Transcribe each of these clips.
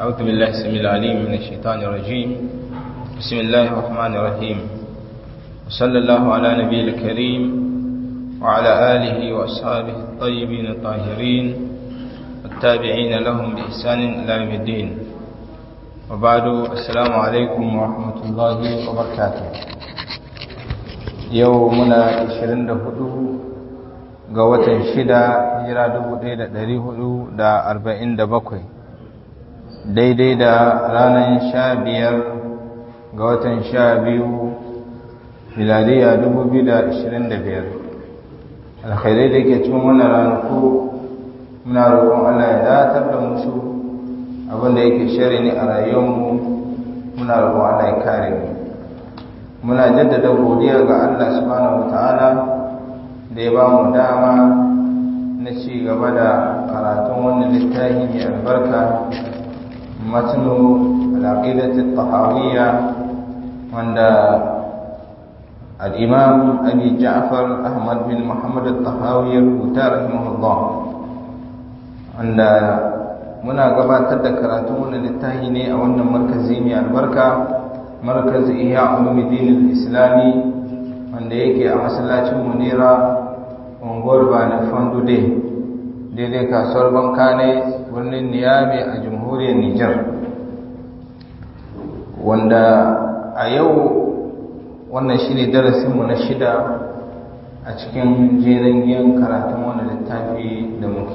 أعوذ بالله السميع العليم من الشيطان الرجيم بسم الله الرحمن الرحيم وصلى الله على نبي الكريم وعلى آله وأصحابه الطيبين الطاهرين والتابعين لهم بإحسان إلى يوم الدين وبعد السلام عليكم ورحمة الله وبركاته يومنا 24 ga watan shida hijira 1447 daidai da ranar sha biyar ga watan sha biyu miladiya 2025 alkhairai da ke cikin wannan ranaku muna roƙon Allah ya datar da musu abinda yake shari ne a rayuwarmu muna roƙon Allah ya kare mu muna jaddada godiya ga Allah subhanahu wataala da ya ba mu dama na ci gaba da karatun wannan littafi mai albarka matnu al'aqidatul tahawiyya wanda al-imam abi ja'far ahmad bin muhammad al-tahawi rubuta rahimahullah wanda muna gabatar da karatun wannan littafi ne a wannan markazi mai albarka markazi ihya ulumuddin al-islami wanda yake a masallacin munira unguwar bani fandude daidai kasuwar bankane birnin niyami a jamhuriyar nijar wanda a yau wannan shi ne darasinmu na shida a cikin jerin yin karatun wani littafi da muke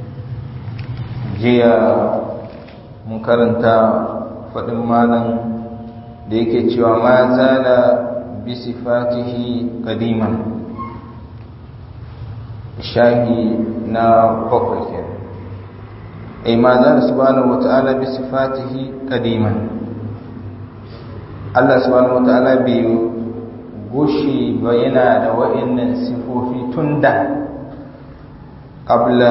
jiya mun karanta faɗin malam da yake cewa ma zala bisifatihi qadiman shahi na bakwai ke ai ma za subhanahu wata'ala bi sifatihi qadiman Allah subhanahu wata'ala bai gushi ba yana da wa'annan sifofi tunda qabla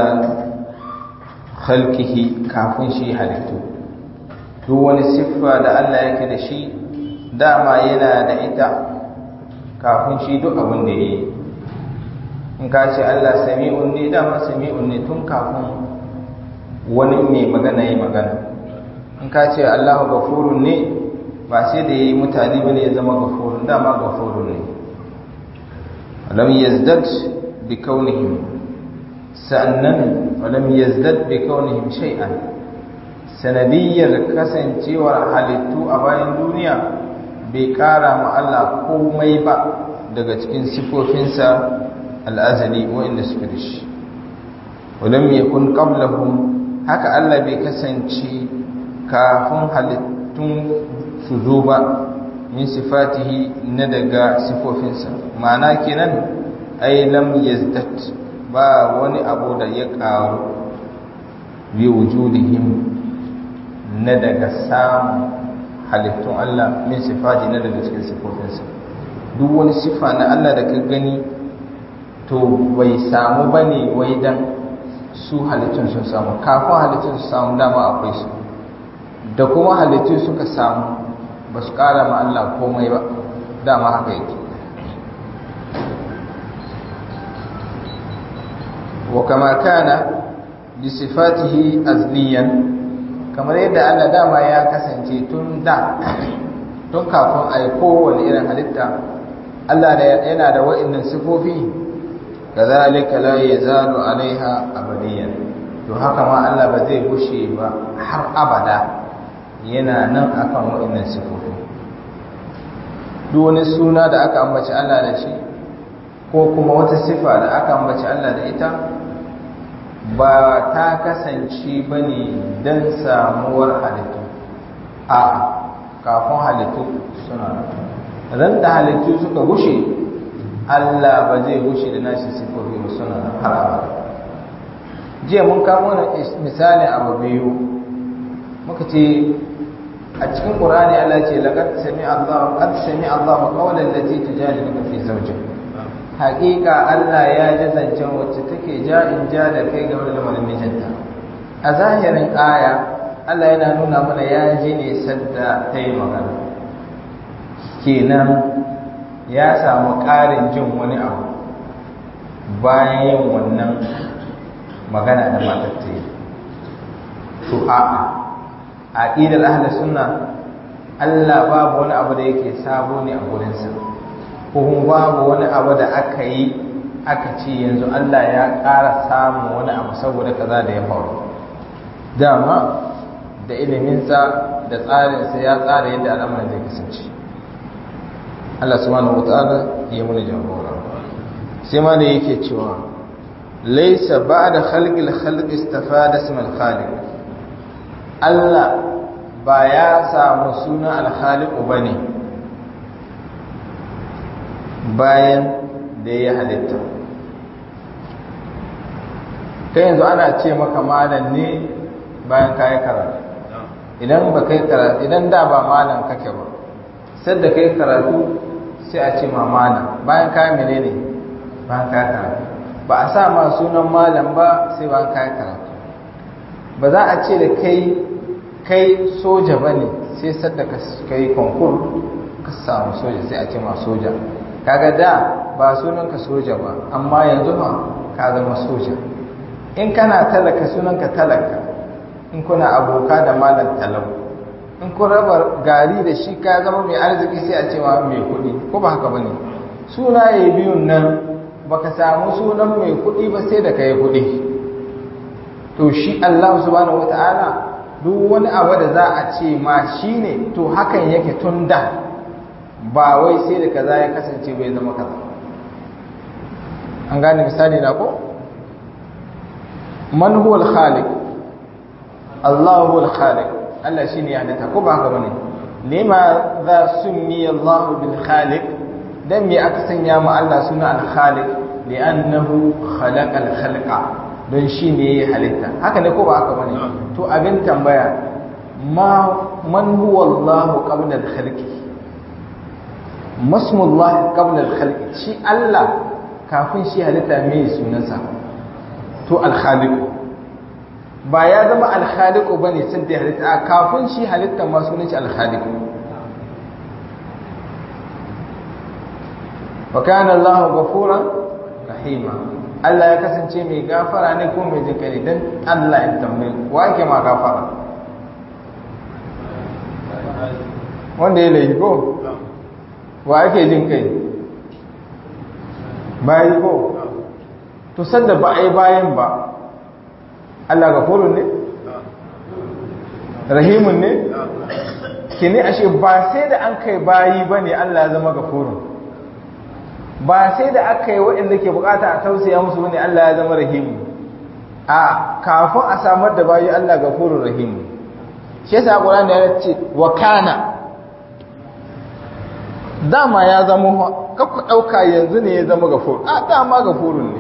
khalqihi kafin shi halittu duk wani siffa da Allah yake da shi dama yana da ita kafin shi duk abin da yayi in ka ce Allah sami'un ne dama sami'un ne tun kafin wani mai magana yi magana in ka ce Allah gafurun ne ba sai da ya yi mutane bane ya zama gafurun dama gafurun ne alam yazdad bi kaunihim sannan alam yazdad bi kaunihim shay'an sanadiyyar kasancewar halittu a bayan duniya bai kara ma Allah komai ba daga cikin sifofinsa al'azali waɗanda suka da shi wadon ya kun ƙablahun haka Allah bai kasance kafin halittun su zo ba min sifatihi na daga sifofinsa ma'ana kenan ai lam yazdat ba wani abu da ya ƙaru bi wujudihim na daga samun halittun Allah min sifati na daga cikin sifofinsa duk wani sifa na Allah da ka gani to bai samu ba ne wai dan su halittun sun samu kafin halittun su samu dama akwai su da kuma halittun suka samu ba su kara ma Allah komai ba dama haka yake wa kama kana bi sifatihi azliyan kamar yadda Allah dama ya kasance tun da tun kafin a yi kowane irin halitta Allah yana da wa'innan sifofi kazalika la yazalu alaiha abadiyan to haka ma Allah ba zai gushe ba har abada yana nan akan wa'annan sifofi duk wani suna da aka ambaci Allah da shi ko kuma wata sifa da aka ambaci Allah da ita ba ta kasance bane dan samuwar halittu a kafin halittu suna ran da halittu suka gushe Allah ba zai gushe da nashi sifofi ba suna har abada jiya mun kamo na misali abu biyu muka ce a cikin qur'ani Allah ce laqad sami Allah qad sami Allah qawlan lati tujadiluka fi zawjik haqiqa Allah ya ji zancen wacce take ja in ja da kai game da lamarin mijinta a zahirin aya Allah yana nuna mana ya ji ne sadda ta yi magana kenan ya samu ƙarin jin wani abu bayan yin wannan magana da matar ta yi to a'a aqidar ahlus sunna Allah babu wani abu da yake sabo ne a gurinsa ko kuma babu wani abu da aka yi aka ce yanzu Allah ya ƙara samun wani abu saboda kaza da ya faru dama da iliminsa da tsarinsa ya tsara yadda al'amarin zai kasance Allah subhanahu wataala ya muni jagora sai ma da yake cewa laysa ba'da khalqil khalq istafada ism al-khaliq Allah ba ya samu suna al-khaliq bane bayan da ya halitta kai yanzu ana ce maka malam ne bayan kayi karatu idan ba kai karatu idan da ba malam kake ba sai da kai karatu sai a ce ma malam bayan kayi menene bayan kayi karatu ba a sa ma sunan malam ba sai bayan kayi karatu ba za a ce da kai kai soja ba ne sai sadda ka kai konkur ka samu soja sai a ce ma soja kaga da ba sunanka soja ba amma yanzu ma ka zama soja in kana talaka sunanka talaka in kuna aboka da malam talau in kun raba gari da shi ka zama mai arziki sai a cewa mai kuɗi ko ba haka bane sunaye biyun nan baka samu sunan mai kuɗi ba sai da ka yi kuɗi to shi Allah subhanahu wata'ala duk wani abu da za a ce ma shine to hakan yake tun da ba wai sai da kaza ya kasance bai zama kaza an gane misali na ko man huwa al-khaliq Allah huwa al-khaliq Allah shine ya halitta ko ba haka bane lima za summi Allah bil khaliq dan me aka sanya mu Allah suna al-khaliq li'annahu khalaqa al-khalqa don shine ya halitta haka ne ko ba haka bane to abin tambaya ma man huwa Allah qabla al-khalqi masmullah qabla al-khalqi shi Allah kafin shi halitta me sunansa to al-khaliq ba ya zama alkhaliku bane sun da halitta a kafin shi halitta ma sunan shi alkhaliku wa kana Allah ghafuran rahima Allah ya kasance mai gafara ne ko mai jinka ne dan Allah ya tambaye wa yake ma gafara wanda ya laifi ko wa yake jin kai bayi ko to sanda ba a yi bayan ba Allah gafurun ne? Rahimun ne? Kini ashe ba sai da an kai bayi ba ne Allah ya zama gafurun. Ba sai da aka yi waɗanda ke bukata a tausaya musu ne Allah ya zama rahimu. A kafin a samar da bayi Allah gafurun rahimu. Shi yasa Qur'ani ya ce wa kana dama ya zama kakku ɗauka yanzu ne ya zama gafur a dama gafurun ne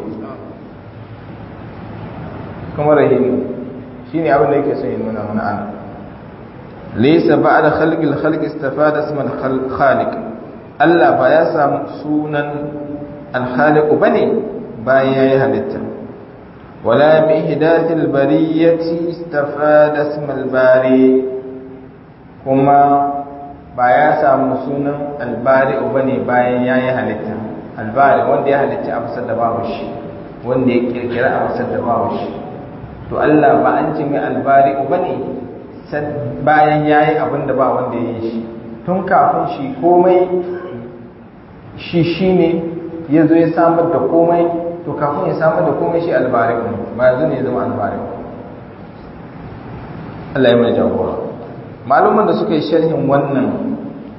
kuma rahimu shine abin da yake son ya nuna mana ana laysa ba'da khalqil khalqi istafada isman khaliq Allah ba ya samu sunan al-khaliq bane bayan yayi halitta wala bi ihdathil bariyati istafada ismal bari kuma ba ya samu sunan al-bari bane bayan yayi halitta al-bari wanda ya halitta a fasar da babu shi wanda ya kirkira a fasar da babu shi to Allah ba an ce mai albari ba ne bayan ya yi abin da ba wanda ya yi shi tun kafin shi komai shi shi ne ya zo ya samar da komai to kafin ya samar da komai shi albari ne ba yanzu ne ya zama albari Allah ya mai jagora maluman da suka yi sharhin wannan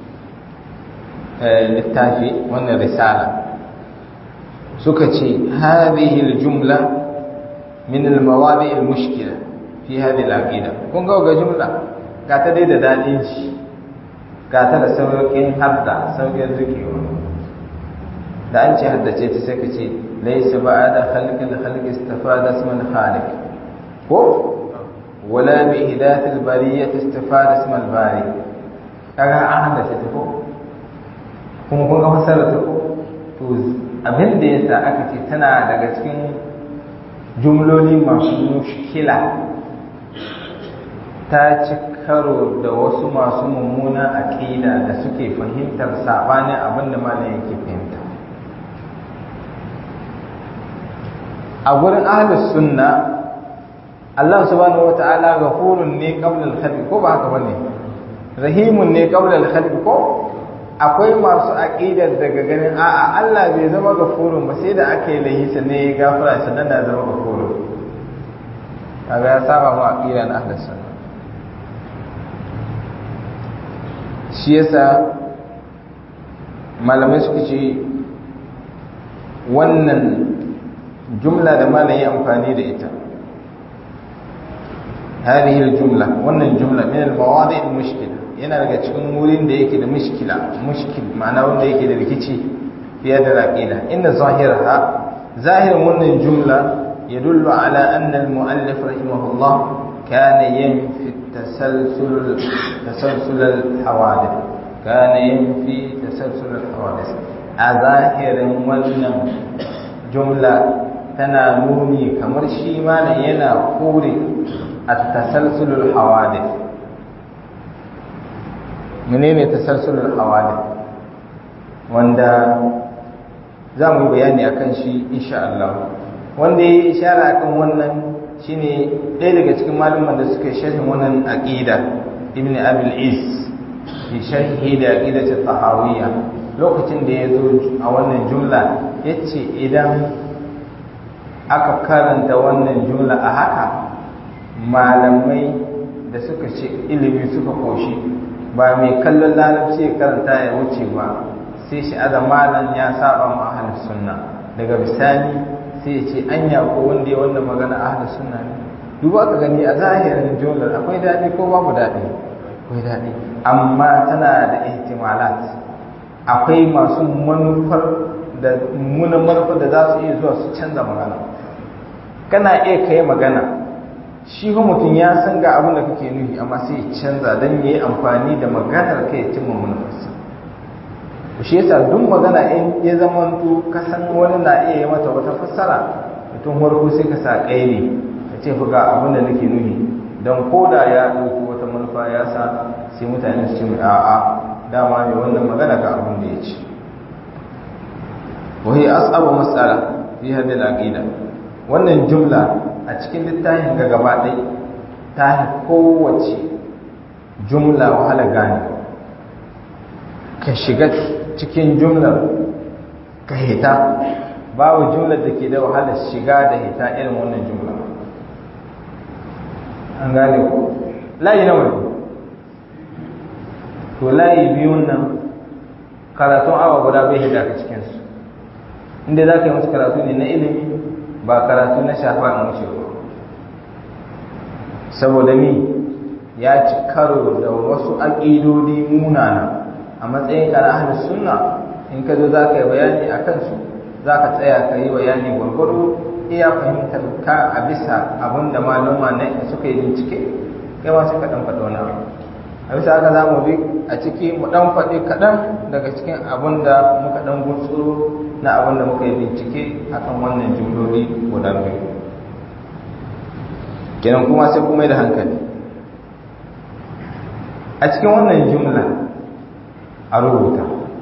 littafi wannan risala suka ce hadhihi aljumla min almawadi almushkila fi hadhihi alaqida kun ga ga jumla ga ta dai da dadin shi ga ta da sauƙin hadda sauƙin zukewa da an ce haddace ta sai ka ce laysa ba'da khalqil khalqi istafada isman khaliq ko wala bi hidayatil bariyyah istifada ismal bari kaga an haddace ta ko kuma kun ga fasarar ta ko to abin da yasa aka ce tana daga cikin jumloli masu mushkila ta ci karo da wasu masu mummuna aƙida da suke fahimtar saɓanin abin da malam yake fahimta a gurin ahlus sunna Allah subhanahu wata'ala ghafurun ne qabla al-khalq ko ba haka bane rahimun ne qabla al-khalq ko akwai masu aqidar daga ganin a'a Allah bai zama ghafurun ba sai da aka yi lahi sannan ya gafara sannan da zama ghafurun kaga ya saba ma aqida na ahlus sunna shi yasa malamai suka ce wannan jumla da malam ya amfani da ita هذه الجملة wannan jumla min al-mawadi' al-mushkila yana daga cikin wurin da yake da mushkila mushkil ma'ana wanda yake da rikici fiye da aqida inna zahiraha zahirin wannan jumla yadullu ala anna al-mu'allif rahimahullah kana yanfi tasalsul tasalsul al-hawadith kana yanfi tasalsul al-hawadith a zahirin wannan jumla tana nuni kamar shi malam yana kore التسلسل الحوادث menene tasalsulul hawadith wanda za mu yi bayani akan shi insha Allah wanda ya yi ishara akan wannan shine ɗaya daga cikin malaman da suka sharhin wannan aqida ibn abil is fi sharhi da aqida ta tahawiyya lokacin da ya zo a wannan jumla yace idan aka karanta wannan jumla a haka malamai da suka ce ilimi suka koshi ba mai kallon larabci ya karanta ya wuce ba sai shi aza malam ya saba ma ahlus sunna daga bisani sai ya ce anya ko wanda ya wannan magana ahlus sunna ne duba ka gani a zahirin jumlar akwai daɗi ko babu daɗi akwai daɗi amma tana da ihtimalat akwai masu manufar da munan manufar da za su iya zuwa su canza magana kana iya kai magana shi ko mutum ya san ga abin da kake nufi amma sai ya canza don ya yi amfani da maganar kai ya cimma manufarsa shi yasa duk magana in ya zama to ka san wani na iya yi mata wata fassara mutum farko sai ka sa ƙairi ka ce ga abin da nake nufi don ko da ya ɗauki wata manufa ya sa sai mutane su ce mai a'a dama mai wannan magana ga abin da ya ce wahi as'abu mas'ala fi hadhihi al-aqida wannan jumla a cikin littafin ga gaba ɗai ta kowace jumla wahala gane ka shiga cikin jumlar ka hita babu jumlar da ke da wahala shiga da hita irin wannan jumla an gane ko layi nawa ne to layi biyun nan karatun awa guda bai hida ka cikinsu inda za ka yi musu karatu ne na ilimi ba karatu na shafa in wuce ba saboda ni ya ci karo da wasu aƙidodi munana a matsayin ka na ahlus sunna in ka zo za ka yi bayani a kansu za ka tsaya ka yi bayani gwargwaro iya fahimtar ka a bisa abin da maluma ne suka yi bincike kai ma sai ka ɗan faɗi wani abu a bisa haka za mu bi a ciki mu ɗan faɗi kaɗan daga cikin abin da muka ɗan gutsuro na abin da muka yi bincike akan wannan jumloli guda biyu kenan kuma sai kuma da hankali a cikin wannan jumla a rubuta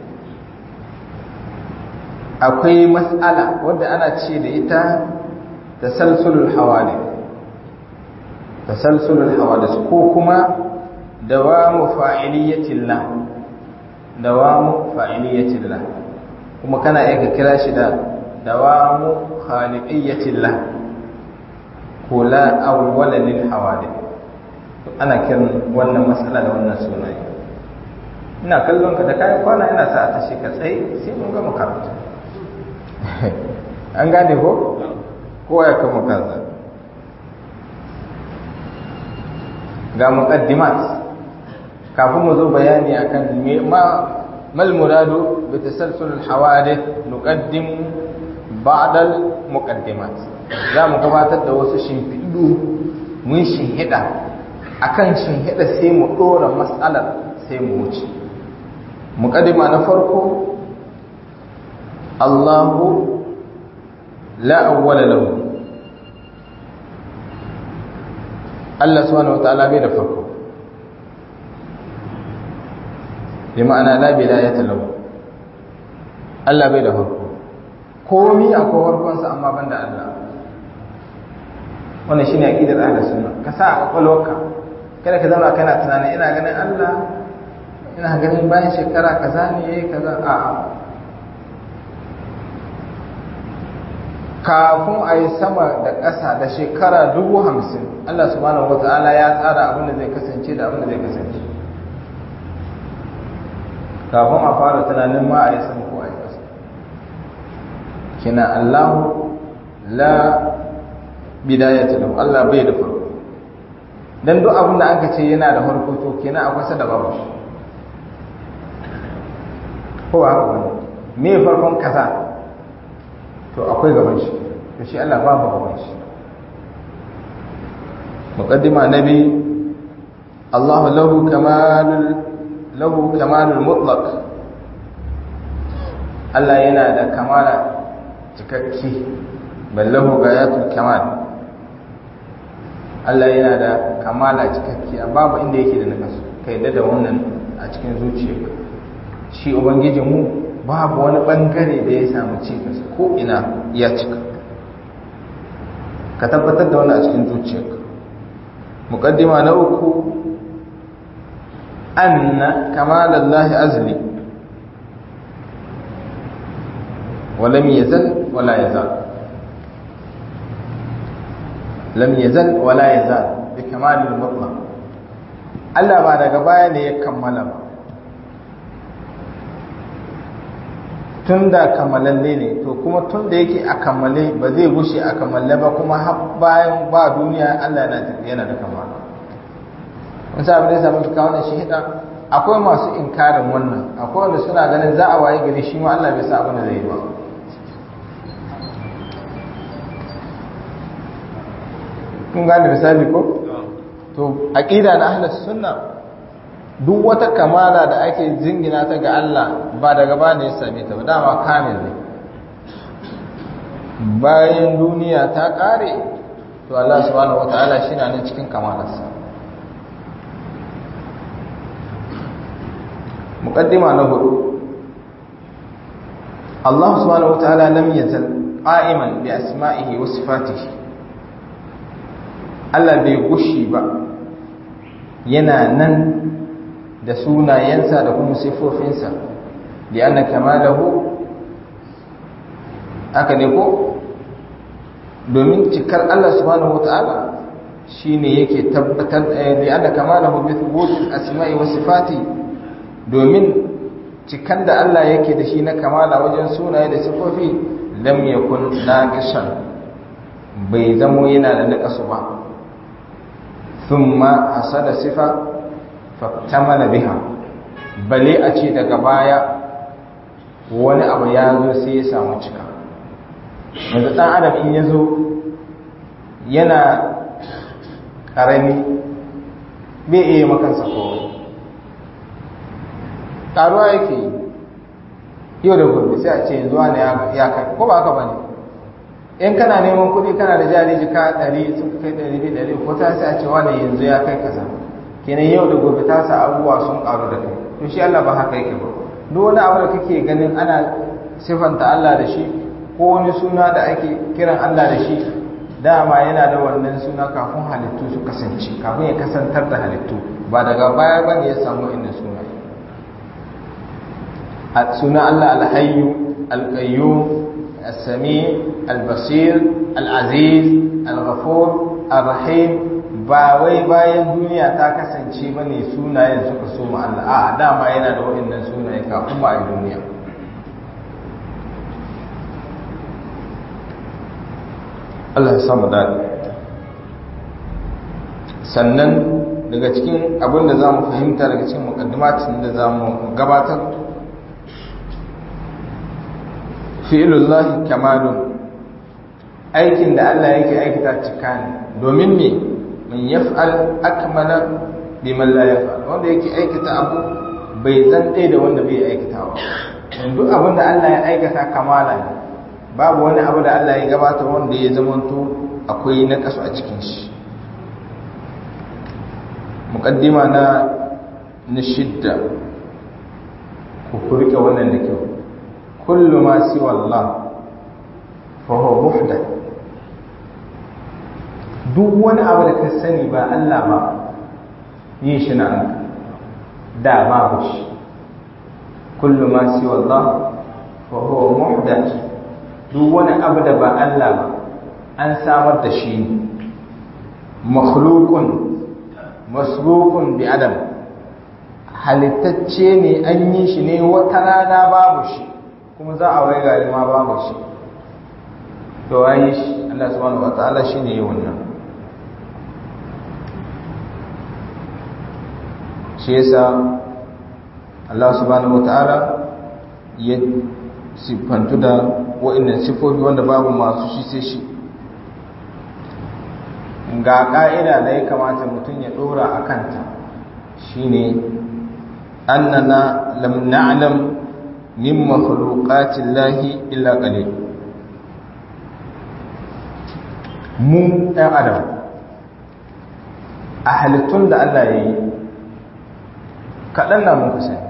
akwai matsala wadda ana ce da ita tasalsulul hawali tasalsulul hawadis ko kuma dawamu fa'iliyatillah dawamu fa'iliyatillah kuma kana iya ka kira shi da dawamu khaliqiyyatillah ko la awwala lil hawadith ana kiran wannan matsala da wannan sunaye ina kallon ka da kayan kwana ina sa a tashi ka tsaye sai mun gama karatu an gane ko kowa ya kama kansa ga muqaddimat kafin mu zo bayani akan me ma mal muradu bi tasalsul al hawadith nuqaddim ba'da al muqaddimat za mu gabatar da wasu shimfiɗu mun shinhida akan shinhida sai mu dora mas'alar sai mu wuce muqaddima na farko Allahu la awwala lahu Allah subhanahu wataala bai da farko bi ma'ana la bidayata lahu Allah bai da farko komi akwai farkon sa amma banda Allah wannan shine aqidar ahlus sunna ka sa a kwakwalwarka kada ka zama kana tunanin ina ganin Allah ina ganin bayan shekara kaza ne yayi kaza a kafin a yi sama da ƙasa da shekara dubu hamsin Allah subhanahu wa ta'ala ya tsara abin da zai kasance da abin da zai kasance kafin a fara tunanin ma a yi sama ko a yi ƙasa kina Allahu la bidayata lahu Allah bai da farko dan duk abin da aka ce yana da farko to kenan akwai sa da babu ko ba haka bane me farkon kaza to akwai gaban shi to shi Allah babu gaban shi muqaddima nabi Allah lahu kamalul lahu kamalul mutlaq Allah yana da kamala cikakki ballahu gayatul kamal Allah yana da kamala cikakki babu inda yake da nakasu kai da wannan a cikin zuciyarka shi ubangijinmu babu wani bangare da ya samu cikas ko ina ya cika ka tabbatar da wani a cikin zuciyarka muqaddima na uku anna kamalallahi azli ولم يزل ولا يزال لم يزل ولا يزال بكمال المطلق Allah ba daga baya ne ya kammala ba tun da kammalalle ne to kuma tun da yake a kammale ba zai gushe a kammale ba kuma har bayan ba duniya Allah yana da kammala wani sa abin da samu kawo wannan shahida akwai masu inkarin wannan akwai wanda suna ganin za a waye gari shi ma Allah bai sa abin da zai yi ba kun gane misali ko to aqida na ahlus sunna duk wata kamala da ake jingina ta ga Allah ba daga ba ne ya same ta ba dama kamil ne bayan duniya ta kare to Allah subhanahu wataala shi na nan cikin kamalarsa muqaddima na hudu Allah subhanahu wataala lam yazal qa'iman bi asma'ihi wa sifatihi Allah bai gushi ba yana nan da sunayensa da kuma sifofinsa da yana kamalahu aka ne ko domin cikar Allah subhanahu wata'ala shine yake tabbatar da yana kamalahu bi thubutil asma'i was sifati domin cikar da Allah yake da shi na kamala wajen sunaye da sifofi lam yakun naqisan bai zamo yana da naqasu ba thumma hasada sifa faktamala biha bale a ce daga baya wani abu ya zo sai ya samu cika yanzu dan adam in ya zo yana karami bai iya makansa kowai ƙaruwa yake yi yau da gobe sai a ce yanzu wani ya kai ko ba haka ba ne in kana neman kuɗi kana da jari jika ɗari sun kai ɗari biyu ɗari ko ta sai a ce wani yanzu ya kai kaza kenan yau da gobe ta sa abubuwa sun ƙaru da kai to shi Allah ba haka yake ba duk wani abu da kake ganin ana sifanta Allah da shi ko wani suna da ake kiran Allah da shi dama yana da wannan suna kafin halittu su kasance kafin ya kasantar da halittu ba daga baya ba ne ya samu inda suna suna Allah alhayyu alqayyum as-sami al-basir al-aziz al-ghafur ar-rahim ba wai bayan duniya ta kasance ba ne sunayen suka so ma Allah a dama yana da waɗannan sunaye kafin ma a duniya Allah ya samu daɗi sannan daga cikin abin da za mu fahimta daga cikin mukaddimatin da za mu gabatar fi'ilullahi kamalun aikin da Allah yake aikata cika ne domin me man yaf'al akmala biman la yaf'al wanda yake aikata abu bai zan dai da wanda bai aikatawa duk abin da Allah ya aikata kamala ne babu wani abu da Allah ya gabata wanda ya zamanto akwai na kasu a cikin shi muqaddima na na shidda ku kurke wannan da kyau kullu ma siwa Allah fa huwa muhdath duk wani abu da ka sani ba Allah ba yin shi na da babu shi kullu ma siwa Allah fa huwa muhdath duk wani abu da ba Allah ba an samar da shi ne makhluqun masbuqun bi adam halittacce ne an yi shi ne wata rana babu shi kuma za a wai gari ma babu shi to ayi shi Allah subhanahu wataala shine yi wannan shi yasa Allah subhanahu wataala ya siffantu da wa'annan sifofi wanda babu masu shi sai shi ga ƙa'ida da ya kamata mutum ya ɗora a kanta shine annana lam na'lam min makhluqatin lahi illa qalil mu ɗan adam a halittun da Allah ya yi kaɗan na muka sani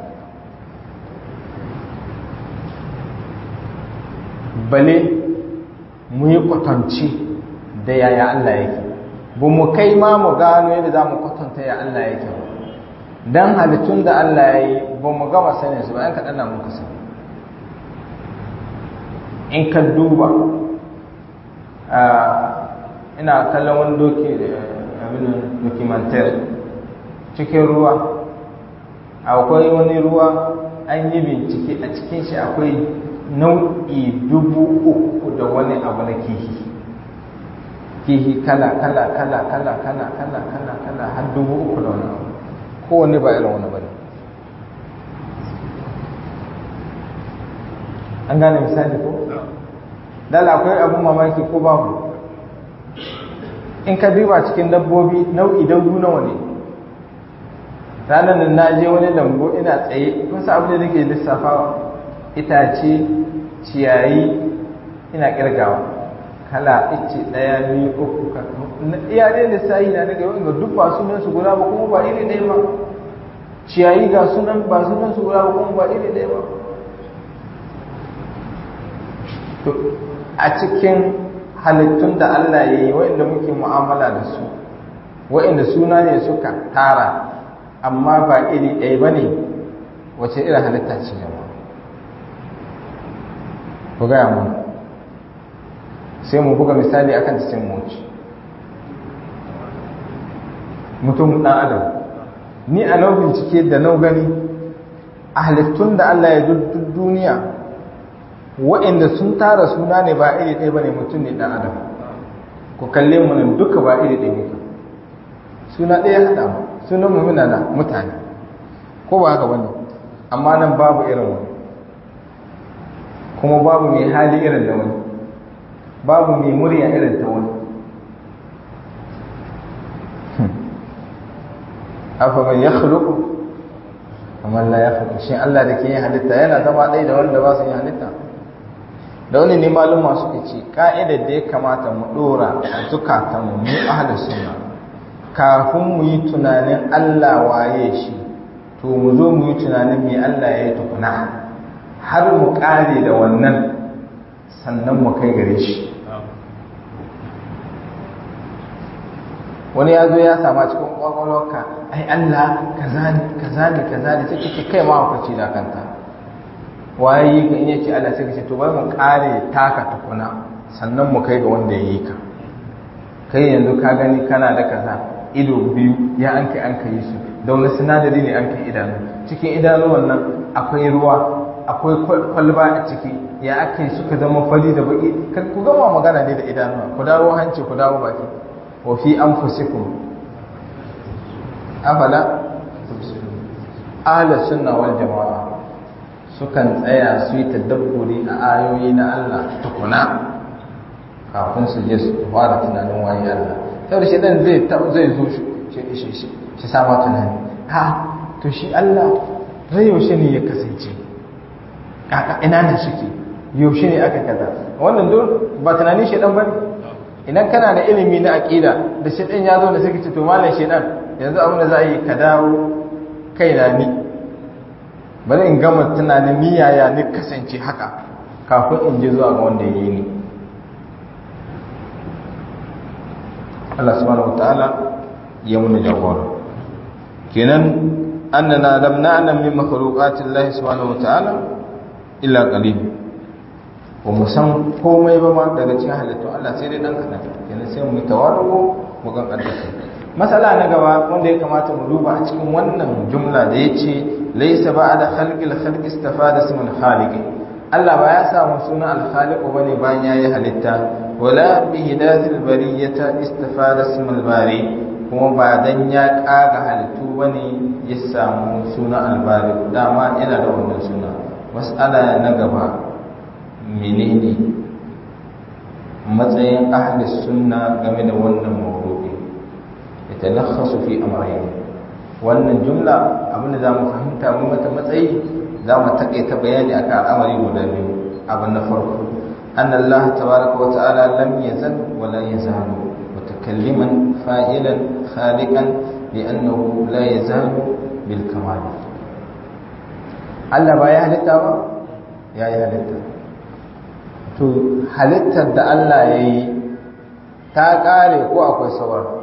bale mu yi kwatanci da yaya Allah yake ba mu kai ma mu gano yadda za mu kwatanta ya Allah yake ba don halittun da Allah ya yi ba mu gama sanin su ba yan kaɗan na muka sani in ka duba ina kallon wani doki abin dokimantar cikin ruwa akwai wani ruwa an yi bincike a cikin shi akwai nau'i dubu uku da wani abu na kihi kihi kala kala kala kala kala kala kala kala har dubu uku da wani abu kowane ba irin wani bane an gane misali ko dala akwai abun mamaki ko babu in ka duba cikin dabbobi nau'i dangu nawa ne ranar da na je wani lambu ina tsaye kun sa abu da nake lissafawa itace ciyayi ina kirgawa kala ice ɗaya biyu uku iya ne lissahi na daga yau duk ba sunan su guda ba kuma ba iri ɗaya ba ciyayi ga sunan ba sunan su guda ba kuma ba iri ɗaya ba to a cikin halittun da Allah ya yi waɗanda muke mu'amala da su waɗanda suna ne suka tara amma ba iri ɗaya ba ne wace irin halitta ce jama'a ku gaya mana sai mu buga misali akan cikin moci mutum ɗan adam ni a nau bincike da nau gani a halittun da Allah ya duk duniya waɗanda sun tara suna ne ba iri ɗaya ba ne mutum ne ɗan adam ku kalle mu nan duka ba iri ɗaya muke suna ɗaya haɗa mu sunan mu muna na mutane ko ba haka bane amma nan babu irin wani kuma babu mai hali irin da wani babu mai murya irin ta wani afa man yakhluqu amma la yakhluqu shin Allah da ke yin halitta yana zama ɗaya da wanda ba su yin halitta da wani ne maluma suka ce ka'idar da ya kamata mu dora a zukatanmu mu ahlus sunna kafin mu yi tunanin Allah waye shi to mu zo mu yi tunanin me Allah ya yi tukuna har mu kare da wannan sannan mu kai gare shi wani ya zo ya sama cikin kwakwalwarka ai Allah kaza ne kaza ne kaza ne sai kike kai ma hukunci da kanta waye yi ka in yace Allah sai ka ce to bari mu kare taka tukuna sannan mu kai ga wanda ya yi ka kai yanzu ka gani kana da kaza ido biyu ya an kai an kai su da wani sinadari ne an kai idanu cikin idanuwan nan akwai ruwa akwai kwalba a ciki ya aka yi suka zama fari da baki ku gama magana ne da idanuwa ku dawo hanci ku dawo baki wa fi anfusikum afala ahlus sunna wal jamaa sukan tsaya su yi tadabburi a ayoyi na Allah tukuna kafin su je su fara tunanin waye Allah saboda shi dan zai zai zo shi shi sama tunani ha to shi Allah zai yaushe ne ya kasance kaka ina ne suke yaushe ne aka kaza wannan duk ba tunanin shi dan bane idan kana da ilimi na aqida da shi dan ya zo da sai ce to mallan shi dan yanzu abin da za a yi ka dawo kaina ni bari in gama tunanin ni yaya ni kasance haka kafin in je zuwa ga wanda ya yi ni Allah subhanahu wataala ya muna jagora kenan annana lam na'lam min makhluqati Allah subhanahu wataala illa qalil ba mu san komai ba ma daga cikin halittu Allah sai dai dan kadan kenan sai mu tawaru mu kan kaddasa masala na gaba wanda ya kamata mu duba a cikin wannan jumla da yace laysa ba'da khalqil khalqi istafada ismul khaliq Allah ba ya samu sunan al-khaliq bane bayan yayi halitta wala bi hidayatil bariyata istafada ismul bari kuma ba dan ya kaga halittu bane ya samu sunan al-bari dama yana da wannan suna mas'ala na gaba menene matsayin ahli sunna game da wannan mawdu'i yatalakhasu fi amrayn wannan jumla abinda zamu fahimta mu mata matsayi zamu takaita bayani akan al'amari guda biyu abin na farko anna Allah tabaaraka wa ta'ala lam yazal wa la yazalu mutakalliman fa'ilan khaliqan li'annahu la yazalu bil kamal Allah ba ya halitta ba ya yi halitta to halittar da Allah ya yi ta ƙare ko akwai sauran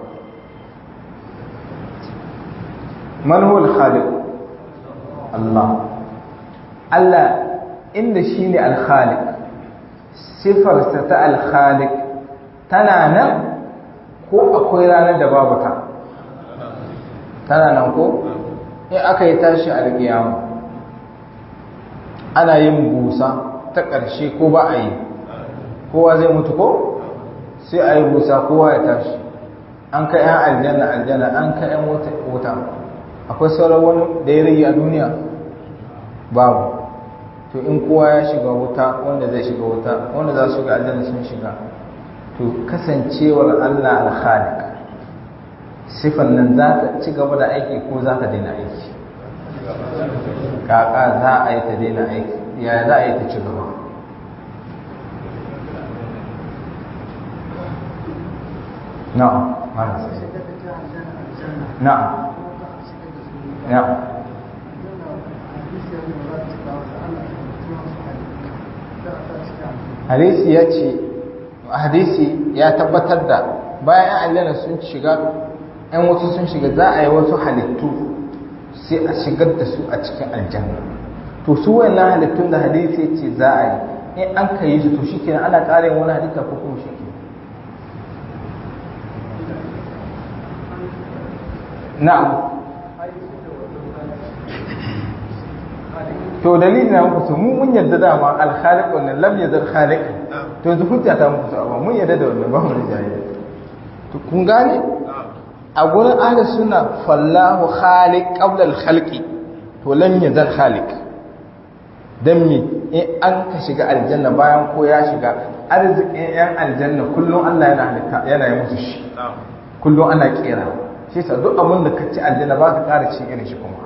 manhul khaliq Allah Allah inda shi ne alkhaliq sifarsa ta alkhaliq tana nan ko akwai ranar da babu ta tana nan ko in aka yi tashi alkiyama ana yin busa ta ƙarshe ko ba a yi kowa zai mutu ko sai a yi busa kowa ya tashi an kai yan aljanna aljanna an kai yan wuta akwai sauran wani da ya rage a duniya babu to in kowa ya shiga wuta wanda zai shiga wuta wanda za su shiga aljanna sun shiga to kasancewar allah alkhalik sifan nan za ta ci gaba da aiki ko za ta daina aiki kaka za a yi ta daina aiki ya za a yi ta ci gaba na'am na'am na'am hadisi ya ce hadisi ya tabbatar da bayan aljanna sun shiga ‘yan wasu sun shiga za a yi wasu halittu sai a shigar da su a cikin aljanna to su wannan halittun da hadisi ce za a yi in an ka yi su to shi kenan ana ƙarin wani halitta ko kuma shi na'am to dalilin na muku mu mun yadda dama al-khaliq wannan lam yazal khaliq to yanzu hujja ta muku amma mun yadda da wannan ba mu da jayi to kun gane a gurin ahli sunna fallahu khaliq qabla al-khalqi to lam yazal khaliq dan me in an ka shiga aljanna bayan ko ya shiga arzikin yan aljanna kullum Allah yana halitta yana yi musu shi kullum ana kera shi sa duk abin da ka ci aljanna ba ka ƙara ci irin shi kuma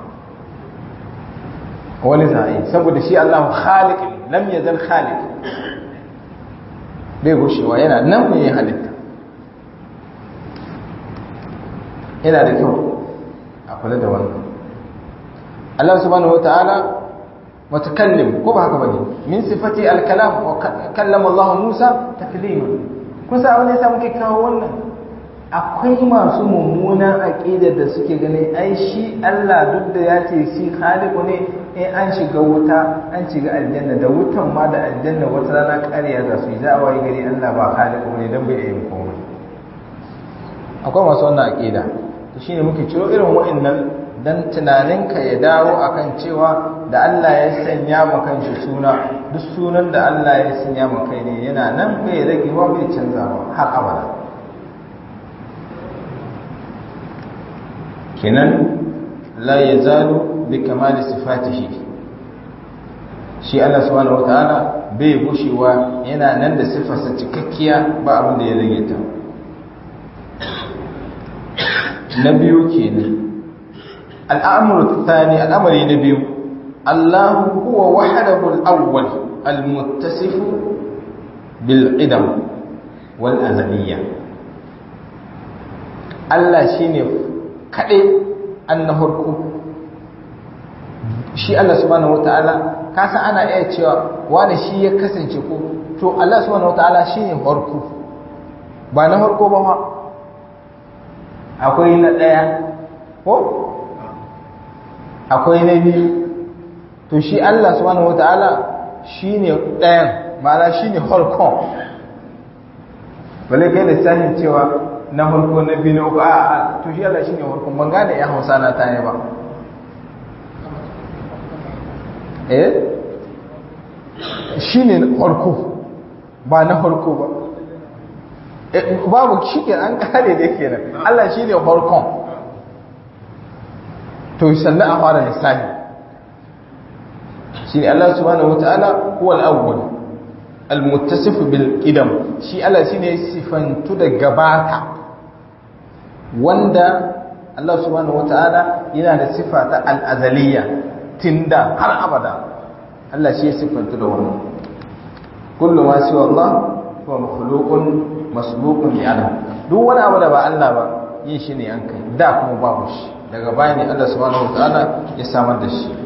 wani za'i saboda shi Allah khaliq lam yazal khaliq bai gushewa yana nan ne halitta yana da kyau a kula da wannan Allah subhanahu wataala mutakallim ko ba haka bane min sifati al-kalam wa kallama Allah Musa taklima kun sa wani yasa muke kawo wannan akwai masu mummunan aqida da suke ganin ai shi Allah duk da ya ce shi khaliqu ne in an shiga wuta an shiga aljanna da wutan ma da aljanna wata rana ƙarya za su yi za a wayi gari Allah ba khaliqu ne dan bai yin komai akwai masu wannan aqida to shine muke ciro irin wa'annan dan tunaninka ya dawo akan cewa da Allah ya sanya ma kanshi suna duk sunan da Allah ya sanya ma kai ne yana nan bai ragewa bai canzawa har abada kenan la yazalu bi kamali sifatihi shi Allah subhanahu wataala bai gushewa yana nan da sifarsa cikakkiya ba abin da ya rage ta na biyu kenan al'amuru tsani al'amari na biyu Allah huwa wahdahu al-awwal al-muttasif bil idam wal azaliyya Allah shine kade annahurku shi Allah subhanahu wataala kasa ana iya cewa wani shi ya kasance ko to Allah subhanahu wataala shine farko ba na farko ba ma akwai na ɗaya ko akwai na biyu to shi Allah subhanahu wata'ala shi ne ɗayan ma'ana shi ne harkon bale kai lissafin cewa na harko na biyu na uku a a to shi Allah shi ne harkon ban gane ya hausa na ta ba eh shi ne harko ba na harko ba babu shi ke an kare da ke nan Allah shi ne harkon to sannan a fara lissafi shi ne Allah subhanahu wata'ala huwa al-awwal al-muttasif bil qidam shi Allah shine sifantu da gabata wanda Allah subhanahu wata'ala yana da sifa ta al-azaliyya tinda har abada Allah shi ya sifantu da wannan kullu ma siwa Allah huwa makhluqun masbuqun bi adam duk wani abu da ba Allah ba yin shi ne an kai da kuma babu shi daga baya ne Allah subhanahu wata'ala ya samar da shi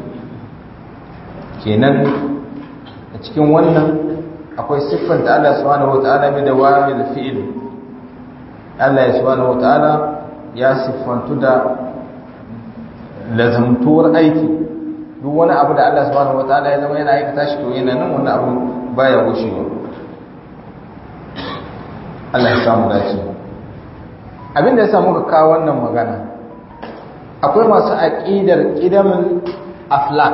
kenan a cikin wannan akwai siffanta Allah subhanahu wata'ala bi da wamil fi'il Allah ya subhanahu wata'ala ya siffantu da lazamtuwar aiki duk wani abu da Allah subhanahu wata'ala ya zama yana aikata shi to yana nan wannan abu baya gushewa Allah ya samu dace abin da ya samu ka kawo wannan magana akwai masu aqidar qidamul aflak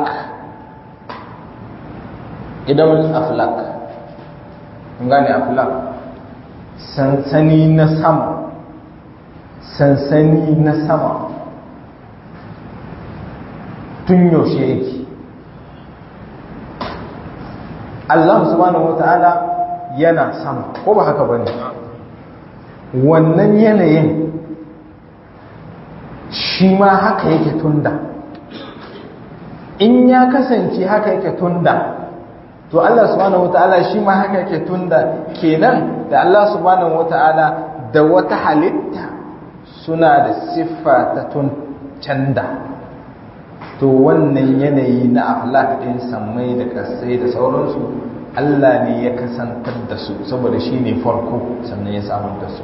idan aflak gane aflak sansani na sama sansani na sama tun yaushe yake Allah subhanahu wata'ala yana sama ko ba haka bane wannan yanayin shi ma haka yake tunda in ya kasance haka yake tunda to Allah subhanahu wata'ala shi ma haka yake tunda kenan da Allah subhanahu wata'ala da wata halitta suna da siffa ta tun canda to wannan yanayi na aflak din sammai da kasai da sauransu Allah ne ya kasantar da su saboda shi ne farko sannan ya samar da su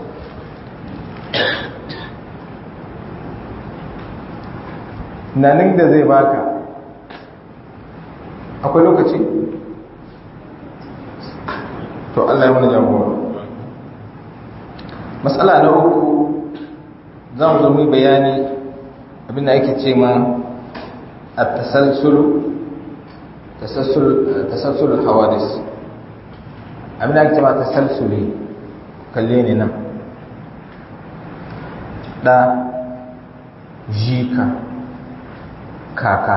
nanin da zai baka akwai lokaci to Allah ya mana jagora matsala na uku za mu zama bayani abinda ake ce ma a tasalsulu tasalsul hawadis abinda ake ce ma tasalsuli kalle ne nan ɗa jika kaka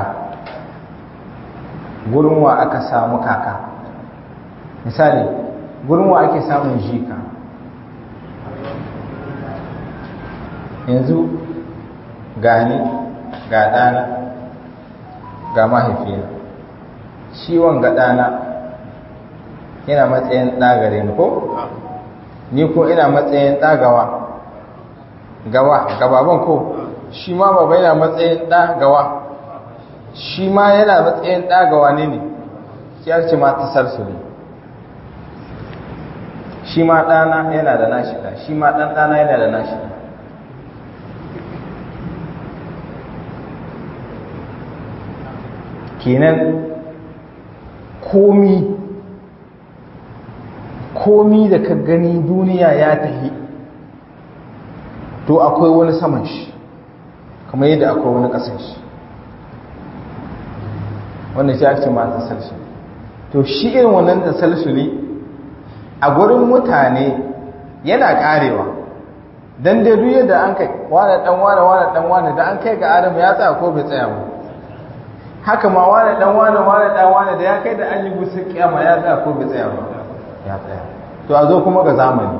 gurin wa aka samu kaka misali gurin wa ake samun jika yanzu gani ga ɗana ga mahaifina ciwon ga ɗana yana matsayin ɗagare ni ko? ni ko ina matsayin ɗagawa gawa gababan ko shi ma baba yana matsayin ɗagawa shi ma yana matsayin ɗagawa ne ne ya ce ma ta sarsuli shi ma ɗana yana da nashi ɗa shi ma ɗan ɗana yana da nashi ɗa kenan komi komi da ka gani duniya ya tahi to akwai wani saman shi kamar yadda akwai wani ƙasan shi wanda shi ake ma tasalsuli to shi irin wannan tasalsuli a gurin mutane yana karewa dan dai duk yadda an kai wane dan wane wane dan wane da an kai ga Adam ya tsaya ko bai tsaya ba haka ma wane dan wane wane dan wane da ya kai da an yi gusa kiyama ya tsaya ko bai tsaya ba ya tsaya to a zo kuma ga zamani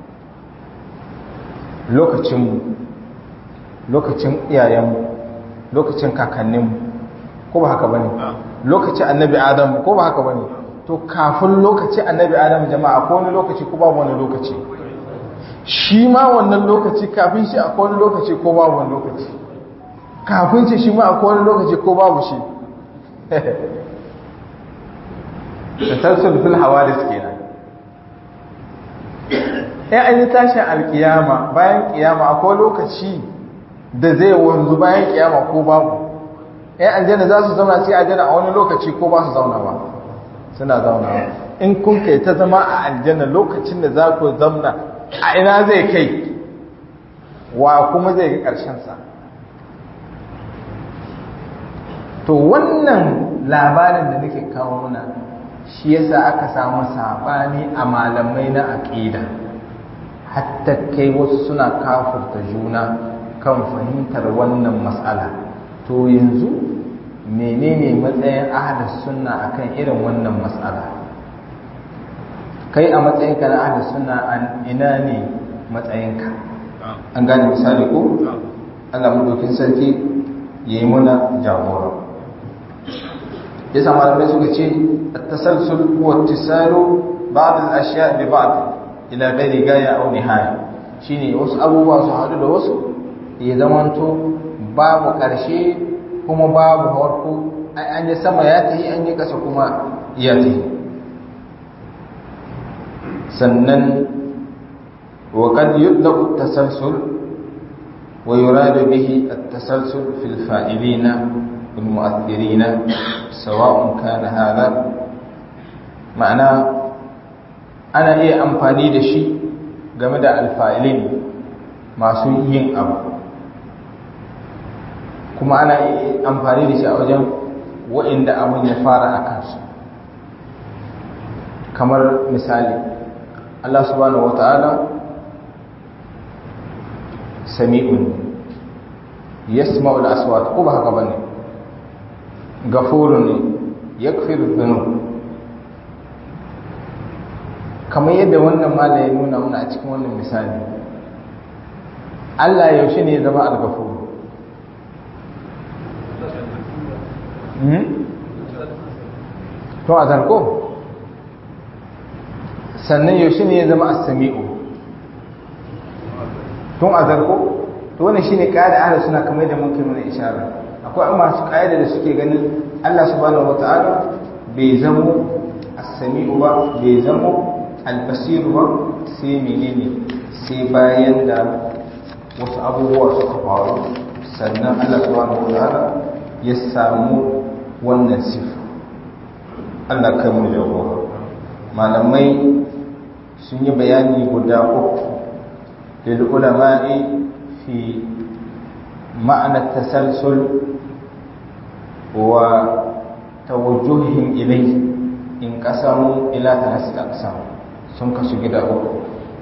lokacin mu lokacin iyayenmu lokacin kakanninmu ko ba haka bane lokacin annabi adam ko ba haka bane to kafin lokacin annabi adam jama'a ko wani lokaci ko babu wani lokaci shi ma wannan lokaci kafin shi akwai wani lokaci ko babu wani lokaci kafin shi shi ma akwai wani lokaci ko babu shi tasalsul fil hawadis kenan in an yi tashin alkiyama bayan kiyama akwai lokaci da zai wanzu bayan kiyama ko babu in aljanna za su zauna sai aljanna a wani lokaci ko ba su zauna ba suna zauna in kun kai ta zama a aljanna lokacin da za ku zauna a ina zai kai wa kuma zai ga ƙarshensa to wannan labarin da nake kawo muna shi yasa aka samu sabani a malamai na aqida hatta kai wasu suna kafurta juna kan fahimtar wannan mas'ala to yanzu menene matsayin ahlus sunna akan irin wannan mas'ala kai a matsayinka na ahlus sunna an ina ne matsayinka an gane misali ko Allah madaukin sarki yayi muna jagora yasa malamai suka ce at-tasalsul huwa ittisalu ba'd al-ashya' bi ba'd ila ghairi gaya aw nihaya shine wasu abubuwa su hadu da wasu ya zamanto babu karshe kuma babu harko an yi sama ya tafi an yi kasa kuma ya tafi sannan wa qad yutlaqu at-tasalsul wa yuradu bihi at-tasalsul fil fa'ilina والمؤثرين سواء كان هذا معنى ana iya amfani da shi game da alfa'ilin masu yin abu kuma ana iya amfani da shi a wajen wa'inda abin ya fara a kansu kamar misali Allah subhanahu wa ta'ala sami'un yasma'ul aswat ko ba haka bane gafuru ne ya dhunub kamar yadda wannan mala ya nuna muna a cikin wannan misali Allah yaushe ne ya zama al-gafuru to a zarko sannan yaushe ne ya zama as-sami'u tun a zarko to wannan shine kaida ahlus suna kamar da muke mana isharar akwai masu ƙa'ida da suke ganin Allah subhanahu wata'ala bai zamo as-sami'u ba bai zamo al-basiru ba sai menene sai bayan da wasu abubuwa suka faru sannan Allah subhanahu wata'ala ya samu wannan sifa Allah kai mu jagora malamai sun yi bayani guda uku lil ulama'i fi ma'ana tasalsul وتوجههم إليه انقسموا إلى ثلاثة أقسام sun kasu gida uku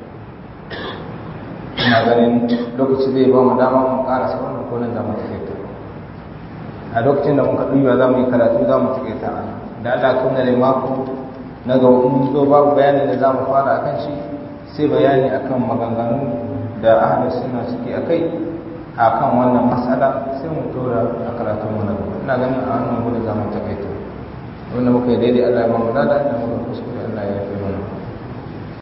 ina ganin lokaci zai ba mu dama mu karasa wannan ko nan za mu taƙaita a lokacin da muka ɗuwa za mu yi karatu za mu taƙaita a da Allah kuma da mako na ga mun zo babu bayanin da za mu fara akan shi sai bayani akan maganganu da ahlus sunna suke akai a kan wannan matsala sai mu tura a karatun wani gaba ina ganin a wannan gudu zaman takaita wanda muka yi daidai allah ya mamu dada da muka kuskure allah ya fi mana